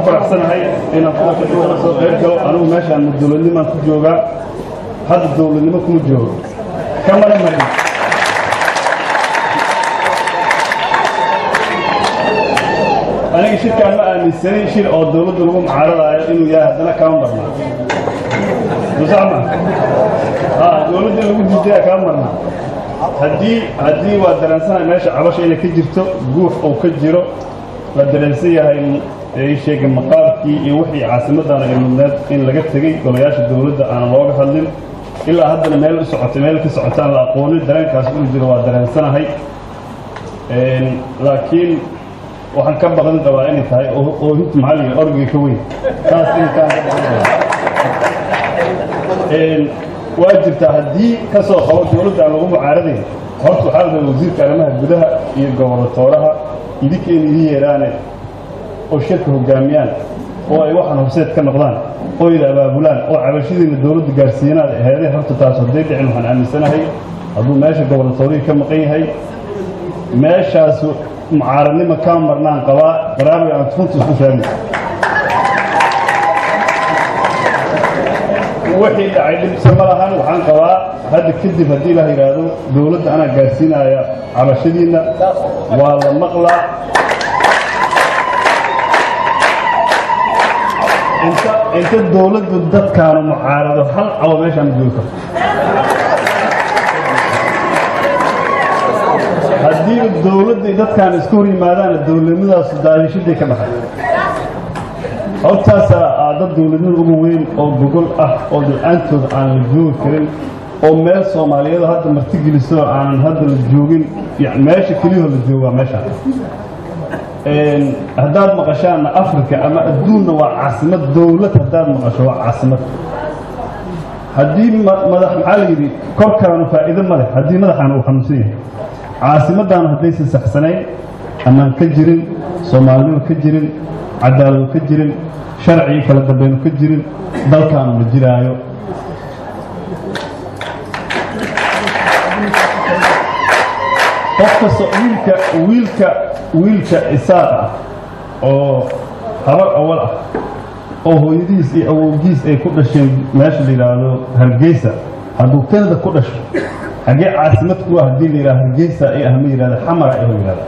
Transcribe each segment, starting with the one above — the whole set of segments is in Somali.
faraxsanahay inaan kulanka kala soo qayb galo anigu meeshaan dowladnimaan ku joogaa hadda dowladnimo kuma joogo kamana marin aniga shirkaan ma aaminsanin shir oo dowladda lagu mucaaradaayo inuu yahay haddana kama marnaa musama ha dowladda in lagu diidaya kama marnaa haddii haddii waa dareensanahay meesha cabasha inay ka jirto guux uu ka jiro la dareensan yahay ay sheegay maqaalkii iyo wixii caasimaddaana ay mudneed in laga tegey golayaasha dowladda aan looga hadlin ilaa haddana meel u socotay meel ka socotaan la aqoonin dareenkaas uu jiro waa dareensanahay laakiin waxaan ka baqdin qabaa inay tahay oohinta maxalliga orgiga ka weyn taas intaan ka baqdin qabaa waa jirtaa haddii ka soo qabo dowladda aan lagu mucaaradayn horta waxaa la rabaa wasiirka arrimaha gudaha iyo gobolotooraha idinka in idin yeeraane oo shirka hoggaamiyaan oo ay waxaan horseed ka noqdaan oo ida abaabulaan oo cabashadiina dowladda gaarsiinaad aheedee horta taas hadday dhicin waxaan aaminsanahay hadduu meesha gobolatoorihii ka maqan yahay meeshaas mucaaradnima kaa marnaan qabaa qaraabi aan runta isku sheegno wixii dhacay dhibse ma lahan waxaan qabaa hadda kadib haddii ilaah yidhaahdo dowladda anaa gaarsiinaya cabashadiinna waa la maqlaa inta inta dowladdu dadkaanu mucaarado hal cabo meeshaan ma joogi karto haddii dowladday dadkaan isku hor yimaadaana dowladnimadaasu daadishaday ka dhaxay hortaasaa aa dad dowladnimada ugu weyn oo gogol ah oo la-aantood aan la joogi karin oo meel soomaaliyeed hadda martigeliso aanan hadda la joogin meesha keliyahoo la joogaa meeshaan haddaad maqashaanna africa ama adduunna waa caasimad dowlad haddaad maqasho waa caasimad haddii madax maxaa la yidhi korkaanu faa'iido ma leh haddii madaxaana uu xanuunsan yahay caasimaddaana haddaysan saxsanayn ammaan ka jirin soomaalinimo ka jirin cadaalado ka jirin sharcii kala dambaynu ka jirin dalkaanu la jiraayo qof kasta wiilka wiilka wiilka isaaq ah oo habar awal ah oo hooyadiis iyo awowgiis ay ku dhasheen meesha la yidhaahdo hargeysa hadduu kanada ku dhasho xaggee caasimad ku ah haddii la yidhahdo hargeysa ay ah ma yidhahda xamara ay yidhahda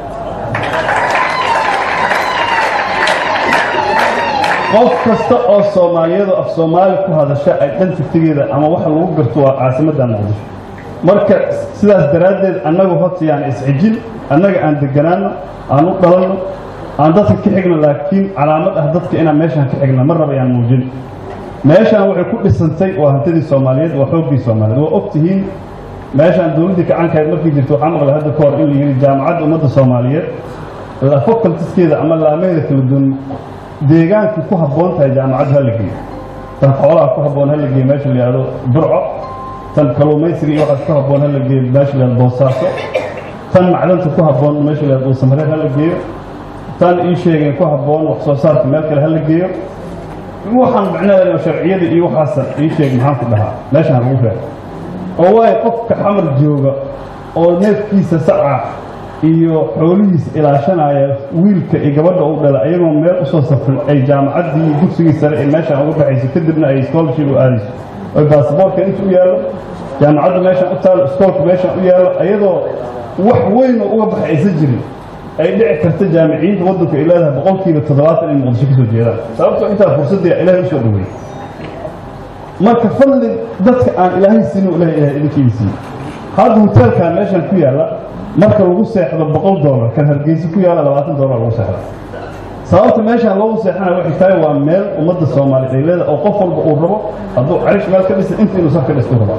qof kasta oo soomaaliyadu af soomaali ku hadasha ay dhan tigtigeeda ama waxa lagu garto waa caasimadda muqdisho marka sidaas daraaddeed annagu horta yaan isxijin annaga aan deganaano aan u dhalanno aan dadka ka xigno laakiin calaamad ah dadka inaan meeshaan ka xigna mar raba yaan muujin meeshaan waxay ku dhisantay waa hantidii soomaaliyeed waa xooggii soomaaliyeed waa og tihiin meeshaan dowladdii kacankahayd markii jirto waxaa maqlay hadda ka hor in la yidhi jaamacadda ummadda soomaaliyeed facultiskeeda ama laamaheeda kala duwan deegaankii ku habboon tahay jaamacaddu ha la geeyo tan xoolaha ku habboon ha la geeyo meesha la yidhahdo burco tan kalluumaysiga iyo waxaas ku habboon ha la geeyo meesha la yidhahdo boosaaso tan macdanta ku habboon meesha la yidhahdo dhuusamareed ha la geeyo tan ii sheegeen ku habboon wax soo saarka meel kale ha la geeyo waxaan macnaheeda sharciyada iyo waxaasan ii sheeg maxaan ku dhahaa meeshaan lagu reebo oo waayo qofka xamar jooga oo neefkiisa saca iyo xoolihiisa ilaashanaya wiilka iyo gabadha u dhala ayagoo meel usoo safrin ay jaamacaddii dugsigii sare ee meeshaan uga baxayso kadibna ay scholarship u aadayso oy baasboortka inta u yaallo jaamacadda meeshaan u taalo iskoolka meeshaan u yaallo ayadoo wax weyn oo uga baxay aysan jirin ay dhici karta jaamiciyiinta waddanku ay leedahay boqolkiiba toddobaatan in muqdisho ka soo jeedaan sababtoo intaa fursadda ilaahay usoo dhaweeyey marka fadli dadka aan ilaahay siinin u ilahay ilahay idinkiina siiye hadda hoteelkan meeshaan ku yaalla marka lagu seexdo boqol doolar kan hargeysa ku yaalla labaatan doolar lagu seexda sababta meeshaan loogu seexanaya waxay tahay waa meel ummadda soomaaliyeed ay leedahay oo qof walba uu rabo hadduu carish meel ka dhisa inta inuu saf ka dhistu rabaa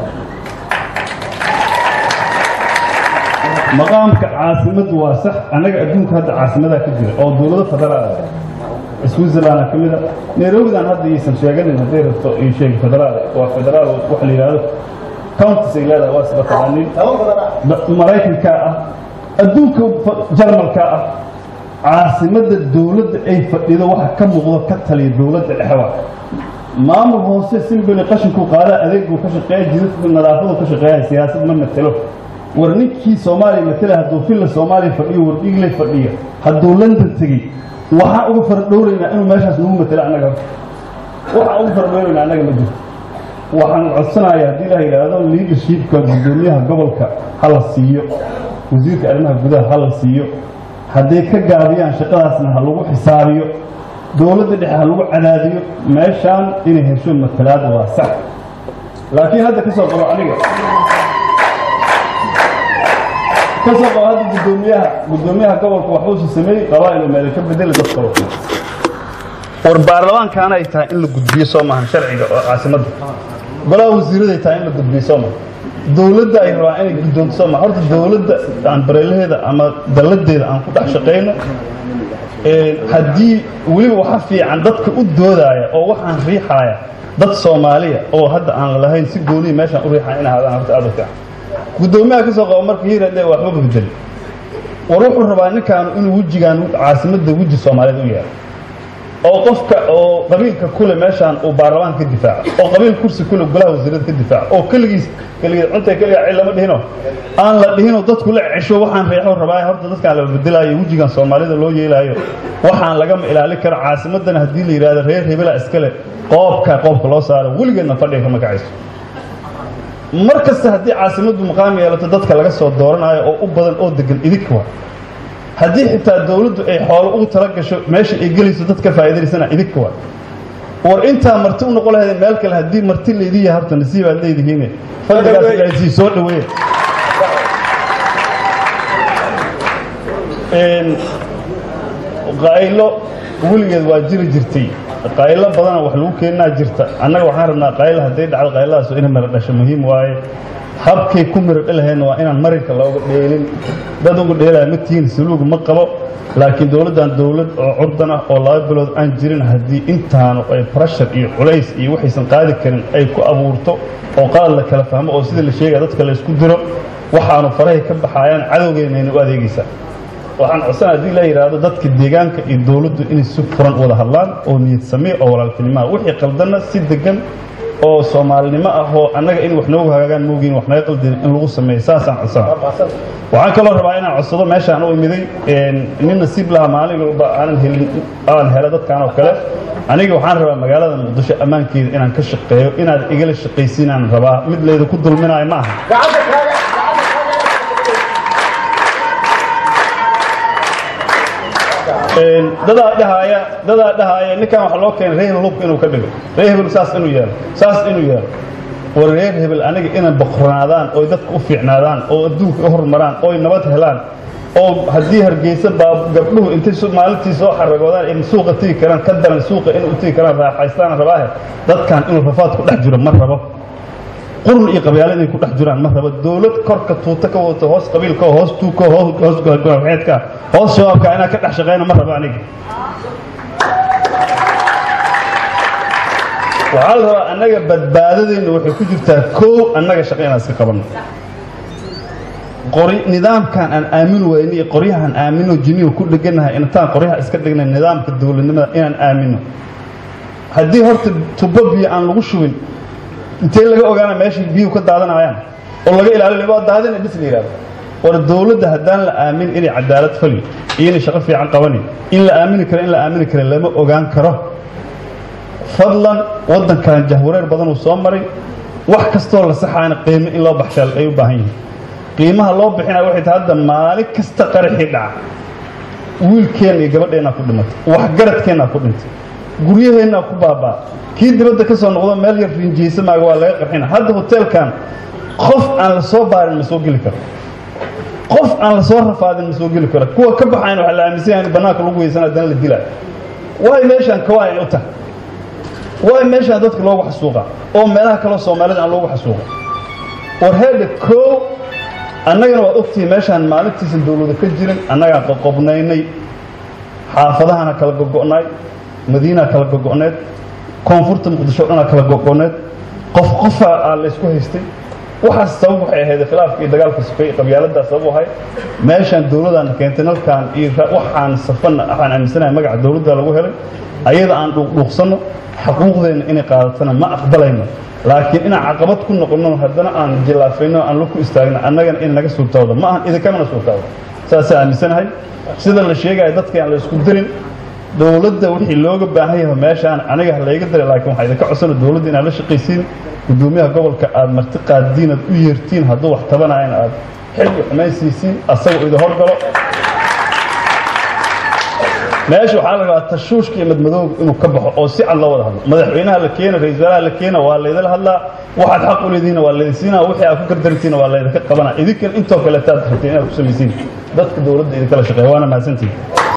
maqaamka caasimaddu waa sax annaga adduunka hadda caasimadaa ka jira oo dowlado federaal ah switzerland ka mida nairobidan hadda iisan sheeganin hadday rabto ii sheegi federaal waa federaal waxa la yidhahdo counties ay leedahay waa isla taqaanin maraykanka ah adduunka jarmalka ah caasimadda dowladda ay fadhido waxa ka muuqdo ka taliya dowladda dhexwa maamul hoose simbili qashinku qaadaa adeegbuu ka shaqeeya jidadku nadaafadu ka shaqeeya siyaasad ma matelo war ninkii soomaaliya matela hadduu filla soomaaliya fadhiyo war dhiigle fadhiya hadduu london tegey waxaan uga fardhowraynaa inuu meeshaas nagu matelo annaga waxaan uga fardhowraynaa annaga ma jirto waxaan codsanayaa haddii la yidhaahdo leadershipka guddoomiyaha gobolka ha la siiyo wasiirka arrimaha gudaha ha la siiyo hadday ka gaabiyaan shaqadaasna ha lagu xisaabiyo dowladda dhexe ha lagu cadaadiyo meeshaan inay hesho matalaad waa sax laakiin hadda ka soo qabo aniga ka soo qabo hadda guddoomiyaha guddoomiyaha gobolka waxuusa sameeyey qabaa-il meele ka bedeli dadka war baarlamaankaana ay tahay in la gudbiyo soo maahan sharciga oo caasimadda golaha wasiiraday tahay in la gudbiyo soo maaha dowladda ay rabaan inay guddoonto soo maaha horta dowladda aan bareelaheeda ama dalladeeda aan ku dhex shaqayno haddii weliba waxa fiican dadka u doodaaya oo waxaan riixaaya dad soomaaliya oo hadda aan lahayn si gooniya meeshaan u riixaya in ahaadaan horta aad u fiican guddoomiyaha ka soo qabo marka hiirade waxba bedeli war wuxuu rabaa ninkaanu inuu wejigaan caasimadda weji soomaaliyeed u yeelo oo qofka oo qabiilka kule meeshaan uu baarlamaanka ka difaaco oo qabiil kursi kule golaha wasiirada ka difaaco oo keligiis keligeed cunta keligaa cid lama dhihino aan la dhihinoo dadku la cesho waxaan reexo rabaa horta dadkaan la bedelaayo wejigan soomaalida loo yeelaayo waxaan lagama ilaalin karo caasimadana haddii la yidhahdo reer hebela iskale qoobka qoobka loo saaro weligeedna fadhiga kama kacayso mar kasta haddii caasimaddu maqaam yeelato dadka laga soo dooranayo oo u badan oo degan idinka wa haddii xitaa dowladdu ay xoolo ugu tala gasho meesha ay gelayso dad ka faa'iidaysana idinka wa war intaa marti u noqon lahaydeen meel kale haddii marti laydin yahay horta nasiib aad leedihiine fadligaas ilaasii soo dhaweeye qaylo weligeed waa jiri jirtay qaylo badana wax lagu keenaa jirta annaga waxaan rabnaa qaylo hadday dhacdo qayladaas inay mara dhasho muhiim waaye habkay ku miro dhalahaydna waa inaan marinka looga dheelin dad uga dheelaya ma tihiin saluug ma qabo laakiin dowladdan dowlad oo curdan ah oo laba bilood aan jirin haddii intaanu ay brashar iyo culays iyo waxaysan qaadi karin ay ku abuurto oo qalad la kala fahmo oo sida la sheegaya dadka la isku diro waxaanu farahay ka baxayaan cadowgeennayna u adeegaysaa waxaan codsan haddii la yidhaahdo dadka deegaanka iyo dowladdu inay si furan wada hadlaan oo niyad samee oo walaaltinimoa wixii qaldanna si degan oo soomaalinimo ah oo annaga in wax noogu hagaagaan moogiin wax naga qaldin in lagu sameeyo saasaan codsana waxaan kaloo rabaa inaan codsado meeshaan u imiday nin nasiib laha maalin walba aanan helin aan helo dadkan oo kale aniga waxaan rabaa magaalada muqdisho ammaankeeda inaan ka shaqeeyo inaad igala shaqaysiinaan rabaa mid layda ku dulminaayo ma aha dadaa dhahaaya dadaa dhahaaya ninkan waxa loo keenay reer hebel hubka inuu ka dhigo reer hebel saas inuu yeelo saas inuu yeelo war reer hebel aniga inay boqornaadaan oy dadka u fiicnaadaan oo adduunka u horumaraan oy nabad helaan oo haddii hargeysa baa gabdhuhu intay maalintii soo xaragoodaan ay suuqa tegi karaan ka daran suuqa inay u tegi karaan raaxaystaan rabaahe dadkan inuu rafaad ku dhex jiro ma rabo qurun iyo qabyaalo inay ku dhex jiraan ma rabo dowlad korka tuuta ka wadato hoos qabiilka hoos tuuka hoos goaxeedka hoos shabaabka inaa ka dhex shaqeyna ma rabo aniga waxaa la rabaa annaga badbaadadeenna waxay ku jirtaa koow annaga shaqa inaan iska qabanno qori nidaamkan aan aamin weyni iyo qoryahaan aamino jinihu ku dheganahay intaan qoryaha iska dhignay nidaamka dowladnimada inaan aamino haddii horta tubo biyo aan lagu shubin intee laga ogaana meeshay biyuhu ka daadanayaan oo laga ilaalin waa daadina bis la yidhahdo war dowladda haddaan la aamin inay cadaalad fali iyo inay shaqo fiican qabani in la aamini karo in la aamini karo lama ogaan karo fadlan waddankan jahwareer badan uu soo maray wax kastoo la saxaana qiimo in loo baxshaa ay u baahan yihiin qiimaha loo bixinaya waxay tahay hadda maalin kasta qaraxii dhaca wiilkeenna iyo gabadheennaa ku dhimatay waxgaradkeennaa ku dhintay guryaheennaa ku baabaa kii dibadda ka soo noqdo meel yar rinjiyeysa maaga waa laga qarxina hadda hoteelkan qof aan la soo baarin ma soo geli karo qof aan la soo rafaadin ma soo geli karo kuwa ka baxayn waxaa la aaminsan yahay in bannaanka lagu weysan haddana la dilaayo waay meeshaan kawaa ay u tahay waay meeshaan dadka loogu xasuuqa oo meelaha kaloo soomaalida aan loogu xasuuqa war heedha koow annagana waad ogtihiin meeshaan maalintiisa dowlada ka jirin annagaan qoqobnaynay xaafadahana kala gogo'nay madiinaa kala gogo'need koonfurta muqdisho o dhanaa kala gogo'need qof qofa aa laysku haystay waxaas sabab waxay ahayd khilaafka iyo dagaalka sufay qabyaaladaas sabab ahay meeshaan dowladdaana keentay nalkaan iyo waxaan safana waxaan aaminsanahay magaca dowladda lagu helay ayada aan dhuuqdhuuqsanno xaquuqdeenna inay qaadatana ma aqbalayno laakiin inaan caqabad ku noqonno haddana aan jilaafayno aan la ku istaagno annagana in naga suurtaawda ma ahan idinkamana suurtaawda saasaan aaminsanahay sida la sheegaya dadka aan la isku dirin dowladda wixii looga baahan yahay meeshaan aniga ha layga daray laakiin waxaa idinka codsana dowladda inaad la shaqaysiin gudoomiyaha gobolka aad marti qaadiin aad u yeertiin hadduu wax tabanayan aad xilli xumaysiisiin asagoo idin horgalo meesha waxaa la rabaa tashuushka iyo madmadooga inuu ka baxo oo si cad loo wada hadlo madaxweynaha la keena ra-isul wasaaraha la keena waa laydala hadlaa waxaad xaq u leedihiina waa laydin siinaa wixii aad ku gardarantiina waa laydinka qabanaa idinkan intoo kaleetaad rabteen inaad ku samaysiin dadka dowladda idinkala shaqeeya waana mahadsantihin